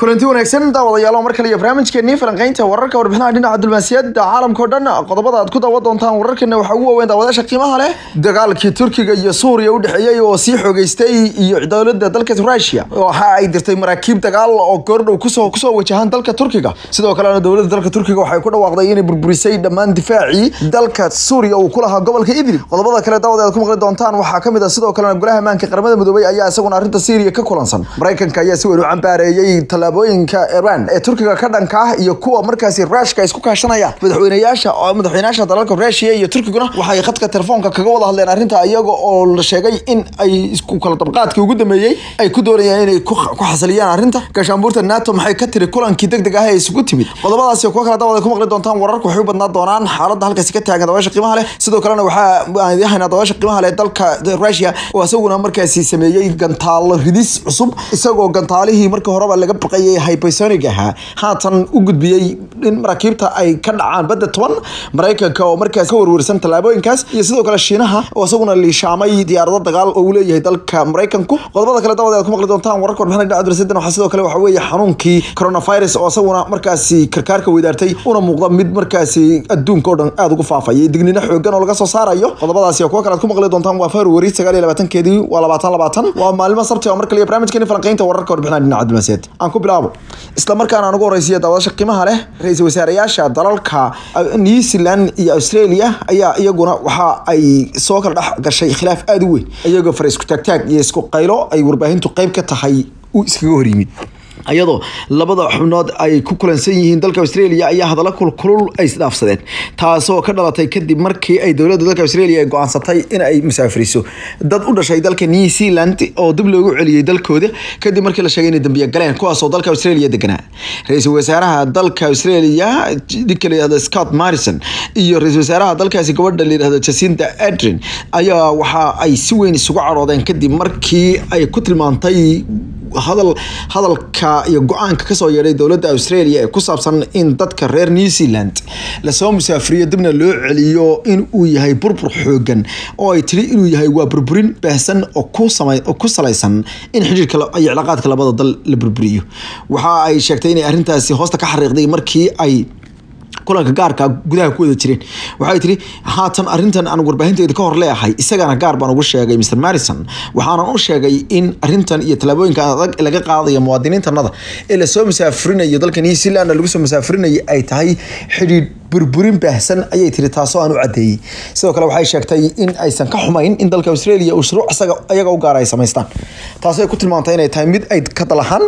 kulanti wanaagsan daawadayaal mar kale iyo barnaamijkeenii falanqeynta wararka warbixinaha dhinaca diblomaasiyadda caalamka o dhan qodobada aad ku daawan doontaan wararkeena waxaa ugu waaweyn daawadayaasha qiimaha leh dagaalkii turkiga iyo suuriya u dhexeeyey oo sii xoogeystay iyo dowladda dalka rusia waxa ay dirtay maraakiib dagaal oo goordhow kusoo kusoo wajahaan dalka turkiga sidoo kalena dowladda dalka turkiga waxay ku dhawaaqday inay burburisay dhammaan difaacii dalka suuriya uu ku lahaa gobolka idlib qodobada kale daawada aad ku maqli doontaan waxaa ka mid ah sidoo kalena golaha ammaanka qaramada midoobay ayaa isaguna arrinta syriya ka kulansan maraykanka ayaa si weyn u cambaareeyey tallaabooyinka iran ee turkiga ka dhanka ah iyo kuwa markaasi ruushka isku kaashanayaan madaxweynayaasha madaxweynayaasha dalalka ruushia iyo turkiguna waxay khadka telefoonka kaga wada hadleen arrinta iyaga oo la sheegay in ay isku kala dabqaadkii ugu dambeeyey ay ku doonayaan inay ku xasiliyaan arrinta gaashaanbuurta nato maxay ka tiri kulankii degdeg ah ee isugu timid qodobadaasi kuwa kale daawada ku maqli doontaan wararku waxay u badnaan doonaan xaaladda halkaasi ka taagan dabaasha qiimaha leh sidoo kalena waxaa aan idin haynaa dabaasha qiimaha leh dalka ruushia oo isaguna markaasi sameeyey gantaalo ridis cusub isagoo gantaalihii markii horeba laga baqayay hypersonic ahaa haatan u gudbiyey in maraakiibta ay ka dhacaan badda toban maraykanka oo markaas ka warwarsan tallaabooyinkaas iyo sidoo kale shiinaha oo isaguna liishaamay diyaarado dagaal oo uu leeyahay dalka maraykanku qodobada kale daawada aad ku maqli doontaan wararka warbixinada dhinaca diblomaasiyaddan waxaa sidoo kale waxaa weeye xanuunkii coronavirus oo isaguna markaasi karkaarka weydaartay una muuqda mid markaasi adduunka oo dhan aada ugu faafayay dignino xoogan oo laga soo saarayo qodobadaasi kuwa kale aad ku maqli doontaan waa february sagaal iyo labaatankeedii waa labaatan labaatan waa maalmo sabti oo mar kale iyo barnaamijkeeni falanqeynta wararka warbixinada dhinaca diblomaasiyadda aan ku bilaabo isla markaana aan ugu horeysiya daawadasha qiimaha leh ra-iisul wasaareyaasha dalalka new zealand iyo australia ayaa iyaguna waxa ay soo kala dhex gashay khilaaf aada u weyn iyagoo fara isku taagtaag iyo isku qaylo ay warbaahintu qeyb ka tahay uu iskaga hor yimid iyadoo labada xubnood ay ku kulansan yihiin dalka australia ayaa hadallo kulkulul ay isdhaafsadeen taasoo ka dhalatay kadib markii ay dowladda dalka australia ay go-aansatay in ay musaafiriso dad u dhashay dalka new zealand oo dib loogu celiyey dalkooda kadib markii la sheegay inay dambiya galeen kuwaasoo dalka australia deganaa ra-iisul wasaaraha dalka australia ninka la yihahdo scott marrison iyo ra-iisul wasaaraha dalkaasi gabadha la yihahdo jacinda adrin ayaa waxa ay si weyn isugu caroodeen kadib markii ay ku tilmaantay hadal hadalka iyo go-aanka kasoo yeedhay dowladda australia ee ku saabsan in dadka reer new zealand lasoo musaafiriyo dibna loo celiyo in uu yahay burbur xoogan oo ay tiri inuu yahay waa burburin baahsan oo ku sama oo ku salaysan in xidhiirka iyo cilaaqaadka labada dal la burburiyo waxa ay sheegtay inay arrintaasi hoosta ka xariiqday markii ay kulanka gaarka gudaha ku wada jireen waxay tiri haatan arrintan aan warbaahinteeda ka hor leeyahay isagana gaar baan ugu sheegay mr marrison waxaanan u sheegay in arrintan iyo tallaabooyinka adag laga qaadayo muwaadiniintanada ee lasoo musaafurinayo dalka new zealand lagu soo musaafurinayo ay tahay xidhiidh burburin baahsan ayay tiri taasoo aan u cadeeyey sidoo kale waxay sheegtay in aysan ka xumayn in dalka australia uu shuruuc isaga iyaga u gaara ay samaystaan taasoo ay ku tilmaantay inay tahay mid ay ka dalahaan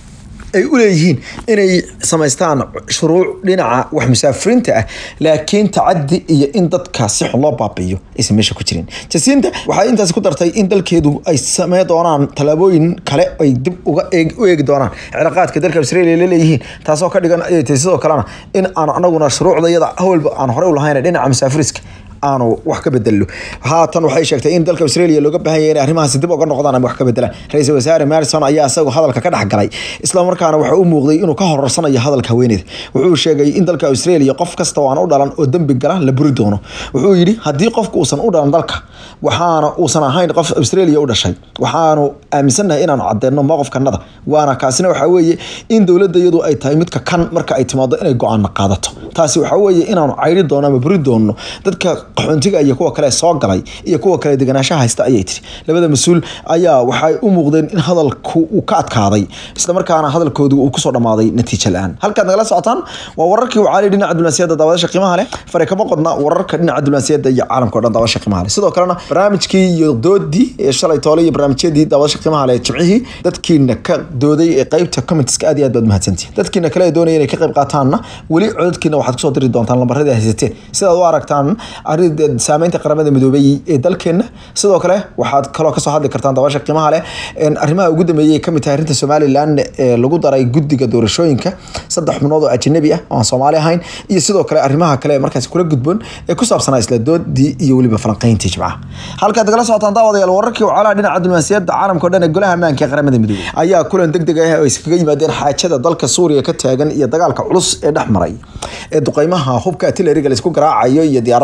ay u leeyihiin inay samaystaan shuruuc dhinaca wax musaafiriinta ah laakiin tacadi iyo in dadka si xun loo baabi'iyo aysan meesha ku jirin jasinta waxay intaas ku dartay in dalkeedu ay samey doonaan tallaabooyin kale ay dib uga u eegi doonaan cilaaqaadka dalka australia la leeyihiin taasoo ka dhigan ayay tahay sidoo kalena in aan anaguna shuruucda iyada howlba aan horey u lahayn dhinaca musaafiriska aanu wax ka bedelo haatan waxay sheegtay in dalka australia looga baahan yahay inay arrimahaasi dib uga noqdaan ama wax ka bedelaan ra-iisul wasaare marrison ayaa isagu hadalka ka dhex galay islamarkaana waxa u muuqday inuu ka horarsanayo hadalka haweeneyda wuxuu sheegay in dalka australia qof kasta oo aan u dhalan oo dembi gala la buri doono wuxuu yidhi haddii qofku uusan u dhalan dalka waxaana uusan ahayn qof australia u dhashay waxaanu aaminsannahay inaanu caddeeno mowqifkanada waana kaasina waxaa weeye in dowladda iyadu ay tahay midka kan marka ay timaado inay go-aanna qaadato taasi waxaa weeye inaanu cayri doono ama buri doono dadka qaxoontiga iyo kuwa kale soo galay iyo kuwa kale deganaanshaha haysta ayay tiri labada mas-uul ayaa waxay u muuqdeen in hadalku uu ka adkaaday islamarkaana hadalkoodu uu kusoo dhammaaday natiijo la-aan halkaad nagala socotaan waa wararkii wacaali dhinaca diblomaasiyadda daawadaasha qiimaha leh fare kama qodna wararka dhinaca diblomaasiyadda iyo caalamka o dhan daawadaasha qiimaha leh sidoo kalena barnaamijkii iyo doodii ee shalay toole iyo barnaamijyadii daawadaasha qiimaha leh jimcihii dadkiina ka dooday ee qeybta commentiska aad iyo aad baad mahadsantihin dadkiina kale ee doonaya inay ka qayb qaataanna weli codadkiina waxaad kusoo diri doontaan lambaradii haysateen sidaad u aragtaan saameynta qaramada midoobay ee dalkeena sidoo kale waxaad kaloo kasoo hadli kartaan dabaasha qiimaha leh arrimaha ugu dambeeyay kamid tahay arrinta somalilan ee lagu daray guddiga doorashooyinka saddex xubnood oo ajanabi ah oo aan soomaali ahayn iyo sidoo kale arrimaha kale markaasi kula gudboon ee ku saabsanaa isla doodii iyo weliba falanqeyntii jimcaha halkaad nagala socotaan daawadayaal wararkii wacalaha dhinaca diblomaasiyadda caalamka o dhan ee golaha ammaanka ee qaramada midoobay ayaa kulan deg deg ah oo iskaga yimaadeen xaajada dalka suuriya ka taagan iyo dagaalka culus ee dhex maray ee duqeymaha hubka artilleriga laisku garaacayo iyo diyaaradaha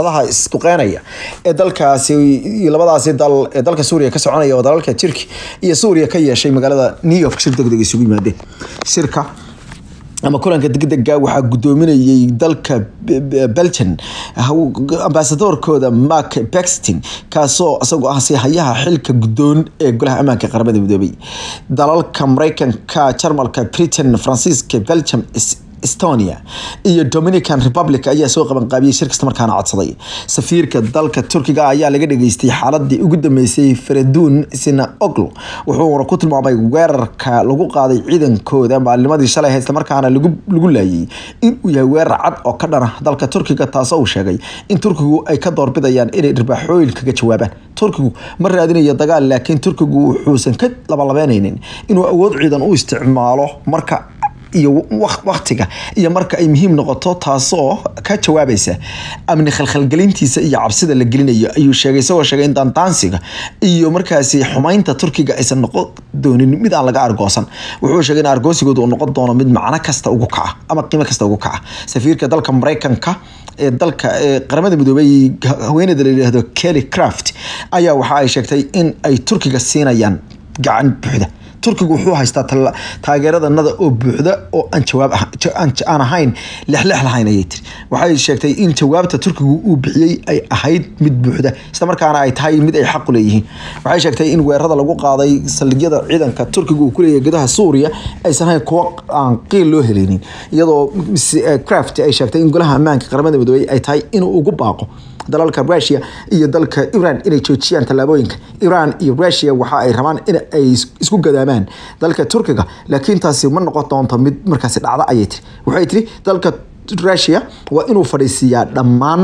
isduqeynaya ee dalkaasi iyo labadaasi dal ee dalka suuriya ka soconaya oo dalalka turki iyo suuriya ka yeeshay magaalada new york shir degdeg isugu yimaadeen shirka ama kulanka degdega waxaa gudoominayay dalka belgian ambasadorkooda mark bextin kaasoo isagoo ah sihayaha xilka gudoon ee golaha ammaanka qaramada midoobay dalalka mareykanka jarmalka britain faransiiska belgium estonia iyo dominican republic ayaa soo qabanqaabiyey shir kasta markaana codsaday safiirka dalka turkiga ayaa laga dhageystay xaaladii ugu dambeysay faradun sina oglo wuxuuna ku tilmaamay weerarka lagu qaaday ciidankooda maalnimadii shalay islamarkaana lagu laayay inuu yahay weerar cad oo ka dhana dalka turkiga taasoo uu sheegay in turkigu ay ka doorbidayaan inay dhirbaaxooyin kaga jawaabaan turkigu ma raadinayo dagaal laakiin turkigu wuxuusan ka labalabeyneynin inuu awood ciidan u isticmaalo marka iyo waktiga iyo marka ay muhiim noqoto taasoo ka jawaabaysa amni khalkhalgelintiisa iyo cabsida la gelinayo ayuu sheegay isagoo sheegay in daandaansiga iyo markaasi xumaynta turkiga aysan noqon doonin mid aan laga argoosan wuxuu sheegay in argoosigooda uu noqon doono mid macno kasta ugu kaca ama qiimo kasta ugu kaca safiirka dalka mareykanka ee dalka ee qaramada midoobay haweeneyda la yidhaahdo kelly craft ayaa waxa ay sheegtay in ay turkiga siinayaan gacan buuxda turkigu wuxuu haystaa taageeradanada oo buuxda oo aan jawaab aan ahayn lexlex lahayn ayay tiri waxay sheegtay in jawaabta turkigu uu bixiyey ay ahayd mid buuxda isla markaana ay tahay mid ay xaqu leeyihiin waxay sheegtay in weerarada lagu qaaday saldhigyada ciidanka turkiga uu kuleeyahay gudaha suuriya aysan ahayn kuwo aan qiil loo heleynin iyadoo craft ay sheegtay in golaha ammaanka qaramada midoobey ay tahay inuu ugu baaqo dalalka rusia iyo dalka iran inay joojiyaan tallaabooyinka iran iyo rusia waxa ay rabaan in ay isku gadaamaan dalka turkiga laakiin taasi ma noqon doonto mid markaasi dhacda ayay tiri waxay tiri dalka rusia waa inuu fadhiisiiyaa dhammaan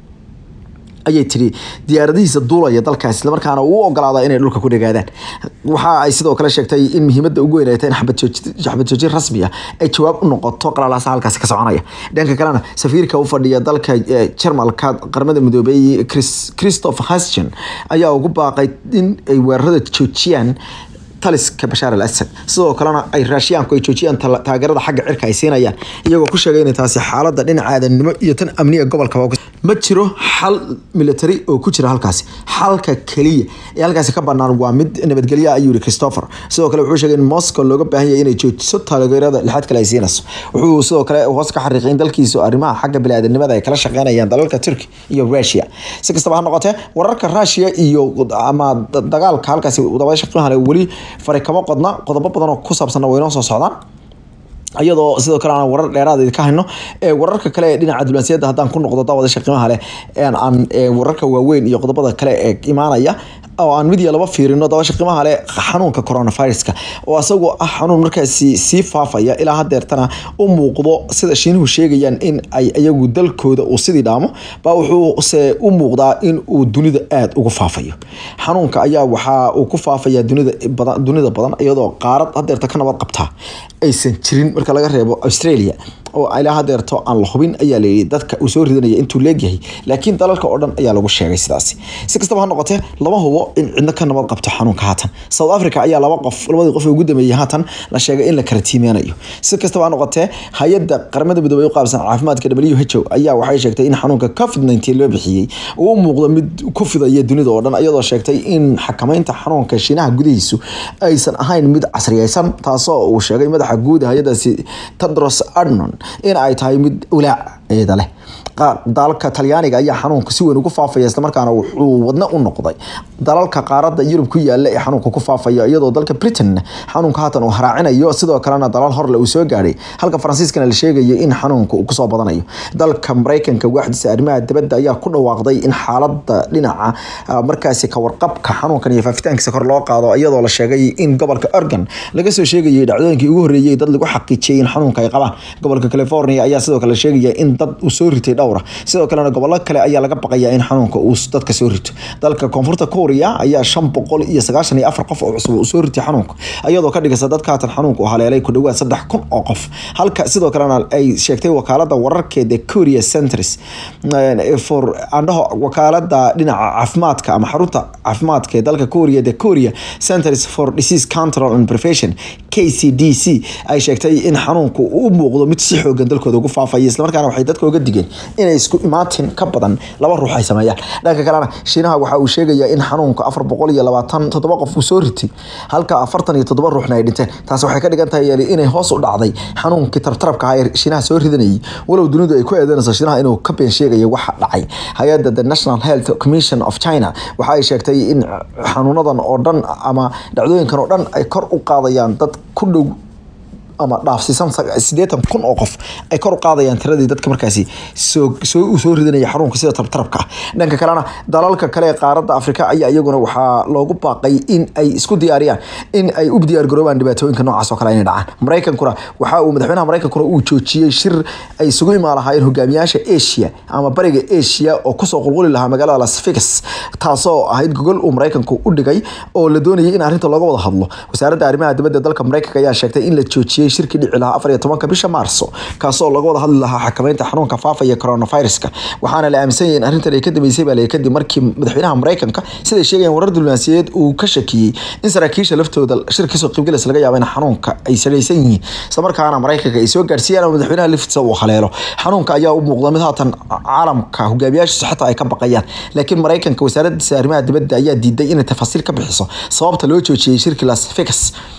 ayay tiri diyaaradihiisa duulaya dalkaas islamarkaana uu ogolaada inay dhulka ku dhagaadaan waxa ay sidoo kale sheegtay in muhiimada ugu weyn ay tahay in xabad joojin rasmi ah ay jawaab u noqoto qalalaasa halkaasi ka soconaya dhanka kalena safiirka u fadhiya dalka jarmalka qaramada midoobey christopher hasgen ayaa ugu baaqay in ay weerarada joojiyaan taliska bashaar al asad sidoo kalena ay raashiyaanku ay joojiyaan taageerada xagga cirka ay siinayaan iyagoo ku sheegay inay taasi xaalada dhinaca aadanimo iyo tan amniga gobolka ma jiro xal military oo ku jira halkaasi xalka keliya ee halkaasi ka banaan waa mid nabadgelya ayuu yihi christopher sidoo kale wuxuu sheegay in moscow looga baahan yahay inay joojiso taageerada lixaad kale ay siinayso wuxuu sidoo kale hoos ka xariiqay in dalkiisu arrimaha xagga biniaadanimada ay kala shaqeynayaan dalalka turkey iyo russia si kastaba ha noqotee wararka russia iyo ama dagaalka halkaasi dabaasha qiimaha leh weli fari kama qodna qodobo badan oo ku saabsanna way noo soo socdaan iyadoo sidoo kale aan warar dheeraad ka hayno wararka kale ee dhinaca diblomaasiyadda haddaan ku noqdo daawadaasha qiimaha leh aan wararka waaweyn iyo qodobada kale ee imaanaya oo aan mid iyo laba fiirino daawasha qiimaha leh xanuunka coronaviruska oo asagoo ah xanuun markaasi sii faafaya ilaa hadeertana u muuqdo sida shiinuhu sheegayaan in ay iyagu dalkooda uu sidii dhaamo baa wuxuuse u muuqdaa in uu dunida aada ugu faafayo xanuunka ayaa waxaa uu ku faafaya dunida badan dunida badan iyadoo qaarad hadeerta ka nabad qabtaa aysan jirin marka laga reebo australia oo ilaa hadeerto aan la hubin ayaa layidhi dadka uu soo ridanaya intuu leegyahay laakiin dalalka oo dhan ayaa lagu sheegay sidaasi si kastaba ha noqotee lama hubo in cidno ka nabad qabto xanuunka haatan south africa ayaa laba qof labadii qof ee ugu dambeeyey haatan la sheegay in la kala tiimeynayo si kastaba ha noqotee hay-adda qaramada midoobey u qaabsan caafimaadka w h o ayaa waxay sheegtay in xanuunka covid nineteen loo bixiyey uu u muuqdo mid ku fidaya dunida oo dhan iyadoo sheegtay in xakameynta xanuunka shiinaha gudihiisu aysan ahayn mid casriyeysan taasoo uu sheegay madaxa guud hay-adaasi tedros adnon in ay tahay mid ulaac eeda leh dalka talyaaniga ayaa xanuunka si weyn ugu faafaya islamarkaana wuxuu wadna u noqday dalalka qaarada yurub ku yaala ee xanuunka ku faafaya iyadoo dalka britain xanuunka haatan uu haraacinayo sidoo kalena dalal horle uu soo gaadhay halka faransiiskana la sheegayo in xanuunka uu kusoo badanayo dalka mareykanka waaxdiisa arrimaha dibadda ayaa ku dhawaaqday in xaalada dhinaca markaasi kawarqabka xanuunkan iyo faafitaankiisa kor loo qaado iyadoo la sheegay in gobolka oregon laga soo sheegayay dhacdooyinkii ugu horreeyay dad lagu xaqiijiyay in xanuunka ay qabaan gobolka california ayaa sidoo kale sheegaya in dad uu soo ritay dhowra sidoo kalena gobollo kale ayaa laga baqaya in xanuunka uu dadka soo rito dalka koonfurta korea ayaa shan boqol iyo sagaashan iyo afar qof oo cusub uu soo ritay xanuunka iyadoo ka dhigaysa dadka haatan xanuunka uu haleelay ku dhawaad saddex kun oo qof halka sidoo kalena ay sheegtay wakaalada wararkeeda korea centers for andhaho wakaalada dhinaca caafimaadka ama xarunta caafimaadka ee dalka korea the korea centers for disease control and prevention kcdc ay sheegtay in xanuunku u muuqdo mid si xoogan dalkooda ugu faafaya islamarkaana waxay waxay dadka uga digeen inay isku imaatin ka badan laba ruux ay sameeyaan dhanka kalena shiinaha waxa uu sheegayaa in xanuunka afar boqol iyo labaatan toddoba qof uu soo ritay halka afartan iyo toddoba ruuxna ay dhinteen taasi waxay ka dhigan tahay yeeli inay hoos u dhacday xanuunkii tartarabka ahaa ee shiinaha soo ridanayay walow dunidu ay ku eedeynayso shiinaha inuu ka been sheegayo waxa dhacay hay-adda the national health commission of china waxa ay sheegtay in xanuunadan oo dhan ama dhacdooyinkan oo dhan ay kor u qaadayaan dad ku dhow ama dhaafsiisan sideetan kun oo qof ay kor u qaadayaan tiradii dadka markaasi soo soo soo ridanaya xanuunka sida tartarabka ah dhanka kalena dalalka kale ee qaaradda afrika ayaa iyaguna waxaa loogu baaqay in ay isku diyaariyaan in ay u diyaargaroobaan dhibaatooyinka noocaas oo kale inay dhacaan maraykankuna waxa uu madaxweynaha maraykankuna uu joojiyey shir ay isugu imaan lahaayeen hogaamiyaasha asia ama bariga asia oo kusoo qulquli lahaa magaalada las vegas taasoo ahayd gogol uu maraykanku u dhigay oo la doonayay in arrinta looga wada hadlo wasaaradda arrimaha dibadda dalka maraykanka ayaa sheegtay in la joojiyey shirkii dhici lahaa afar iyo tobanka bisha maarso kaasoo laga wada hadli lahaa xakameynta xanuunka faafaya coronaviruska waxaana la aaminsan yahay in arrintan ay ka dambeysay baa kadib markii madaxweynaha maraykanka siday sheegayaan warar diblomaasiyadeed uu ka shakiyey in saraakiisha laftooda shir kasoo qaybgalaysa laga yaabo in xanuunka ay salaysan yihiin islamarkaana maraykanka ay soo gaarsiiyaan ama madaxweynaha laftiisa uu haleelo xanuunka ayaa u muuqda mid haatan caalamka hogaamiyaashiisa xataa ay ka baqayaan laakiin maraykanka wasaaraddiisa arrimaha dibadda ayaa diiday inay tafaasiil ka bixiso sababta loo joojiyey shirkii las vegas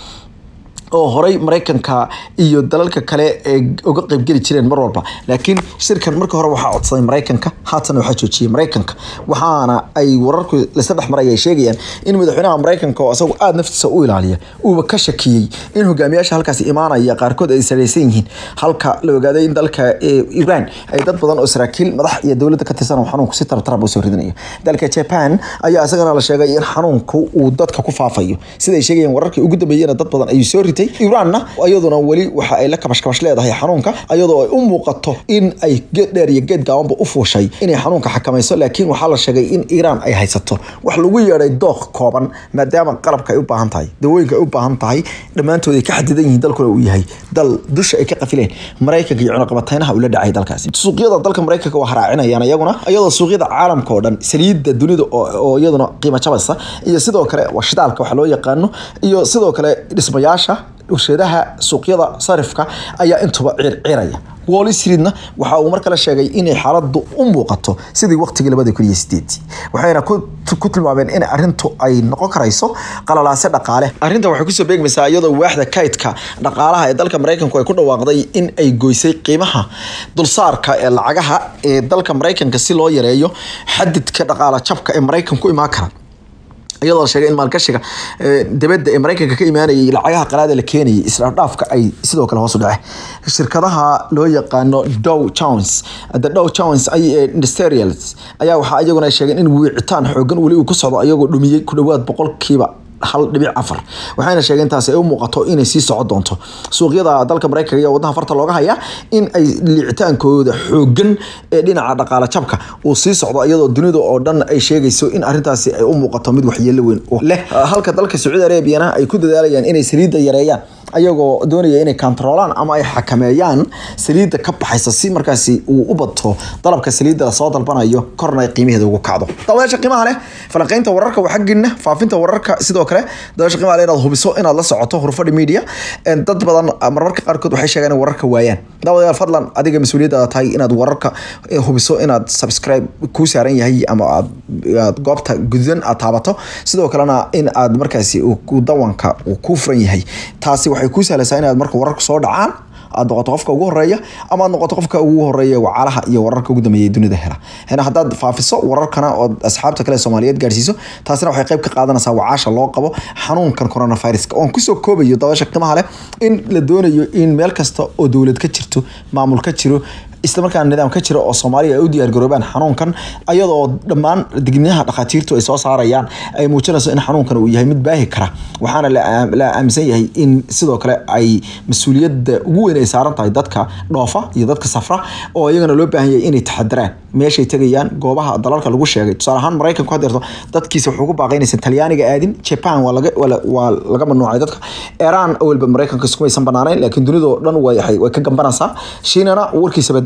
oo horey maraykanka iyo dalalka kale ee uga qeybgeli jireen mar walba laakiin shirkan marka hore waxaa codsaday maraykanka haatan waxaa joojiyey maraykanka waxaana ay wararku lasla dhex maray ay sheegayaan in madaxweynaha maraykanka oo isagu aada naftiisa u ilaaliya uuba ka shakiyey in hogaamiyaasha halkaasi imaanaya qaarkood ay saraysan yihiin halka la ogaaday in dalka iran ay dad badan oo saraakiil madax iyo dowladda ka tirsan oo xanuunku si tartarab usoo ridinayo dalka japan ayaa isagana la sheegay in xanuunku uu dadka ku faafayo siday sheegayaan wararkii ugu dambeeyena dad badan ayuu soo ritay iranna iyaduna weli waxa ay la kabashkabash leedahay xanuunka iyadoo ay u muuqato in ay geed dheer iyo geed gaabanba u fuushay inay xanuunka xakamayso laakiin waxaa la sheegay in iiraan ay haysato wax lagu yeedhay dooq kooban maadaama qalabka ay u baahan tahay dawooyinka ay u baahan tahay dhammaantood ay ka xadidan yihiin dalkuna uu yahay dal dusha ay ka qafileen maraykanka iyo cunaqabateynaha uu la dhacay dalkaasi suuqyada dalka maraykanka waa haraacinayaan iyaguna iyadoo suuqyada caalamka oo dhan saliidda dunida oo iyaduna qiimo jabaysa iyo sidoo kale waa shidaalka waxa loo yaqaano iyo sidoo kale dhismayaasha warshadaha suuqyada sarifka ayaa intuba circiraya wall streetna waxa uu mar kale sheegay inay xaaladu u muuqato sidii waqtigii labada kun iyo sideedii waxayna ku tilmaameen in arrintu ay noqon karayso qalalaase dhaqaale arrinta waxay kusoo beegmaysaa iyadoo waaxda kaydka dhaqaalaha ee dalka maraykanku ay ku dhawaaqday in ay goysay qiimaha dulsaarka ee lacagaha ee dalka maraykanka si loo yareeyo xadidka dhaqaala jabka ee maraykanku imaan kara iyadoo sheegay in maalgashiga dibadda ee maraykanka ka imaanayay lacagaha qalaada la keenayay israafdhaafka ay sidoo kale hoos u dhaceen shirkadaha loo yaqaano dow jones the dow jones industrials ayaa waxaa iyaguna sheegeen in wiicitaan xoogan weli uu ku socdo ayagoo dhumiyey ku dhowaad boqolkiiba hal dhibic afar waxayna sheegeen taasi ay u muuqato inay sii socon doonto suuqyada dalka maraykanka iyo wadnaha farta looga hayaa in ay liicitaankooda xoogan ee dhinaca dhaqaala jabka uu sii socdo iyadoo dunida oo dhan ay sheegayso in arrintaasi ay u muuqato mid waxyeelo weyn leh halka dalka sacuudi arabiana ay ku dadaalayaan inay saliidda yareeyaan ayagoo doonaya inay kantaroolaan ama ay xakameeyaan saliidda ka baxaysa si markaasi uu u bato dalabka saliidda lasoo dalbanayo korna ay qiimaheeda ugu kacdo dabadeesha qiimaha leh falanqeynta wararka waa xaggiina faafinta wararka sidoo kale dabadeesha qiimaha leh inaad hubiso inaad la socoto hurfadhi media dad badan marmarka qaarkood waxay sheegaan in wararka waayaan dabadeed fadlan adiga mas-uuliyaddaada tahay inaad wararka hubiso inaad subscribe kuu saaran yahay ama aad goobta gududan aad taabato sidoo kalena in aad markaasi dawanka uu kuu furan yahay taasi waxay kuu sahlaysaa inaad marka wararka soo dhacaan aad noqoto qofka ugu horeeya ama aad noqoto qofka ugu horeeya wacalaha iyo wararka ugu dambeeya dunida hela hena haddaad faafiso wararkana ood asxaabta kale soomaaliyeed gaarsiiso taasina waxay qayb ka qaadanaysaa wacaasha loo qabo xanuunkan coronaviruska oon kusoo koobayo dabasha qiimaha leh in la doonayo in meel kasta oo dowlad ka jirto maamul ka jiro islamarkaana nidaam ka jira oo soomaaliya ay u diyaargaroobaan xanuunkan ayadoo dhammaan digniyaha dhakhaatiirtu ay soo saarayaan ay muujinayso in xanuunkan uu yahay mid baahi kara waxaana la aaminsan yahay in sidoo kale ay mas-uuliyadda ugu weyn ay saaran tahay dadka dhoofa iyo dadka safra oo iyagana loo baahan yahay inay taxadiraan meeshay tegayaan goobaha dalalka lagu sheegay tusaale ahaan maraykanku hadeerto dadkiisa wuxuu ku baaqaynaysa talyaaniga aadin japan waa laga waa laga mamnuucay dadka iran awalba maraykanka iskumaysan banaanayn laakiin dunidoo dhan way way ka gambanaysaa shiinana warkiisa badaa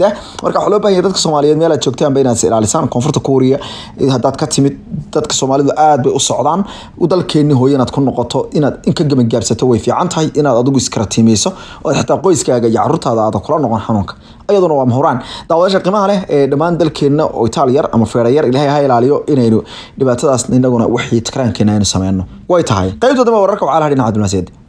jira marka waxaa loo baahan yahay dadka soomaaliyeed meel aad joogtaanba inaad is ilaalisaan koonfurta kuuriya haddaad ka timid dadka soomaalidu aad bay u socdaan dalkeenni hooye inaad ku noqoto inaad in ka gebagaabsato way fiican tahay inaad adigu iskaraatiimeyso oo xitaa qoyskaaga iyo caruurtaada aada kula noqon xanuunka iyaduna waa mahuraan daawadasha qiimaha leh ee dhammaan dalkeenna oo itaal yar ama feera yar ilaahay ha ilaaliyo inaynu dhibaatadaas inaguna wixii tikraankeena aynu sameyno way tahay qaybta dambe wararka waxaa laha dhinaca dibnaasiyadda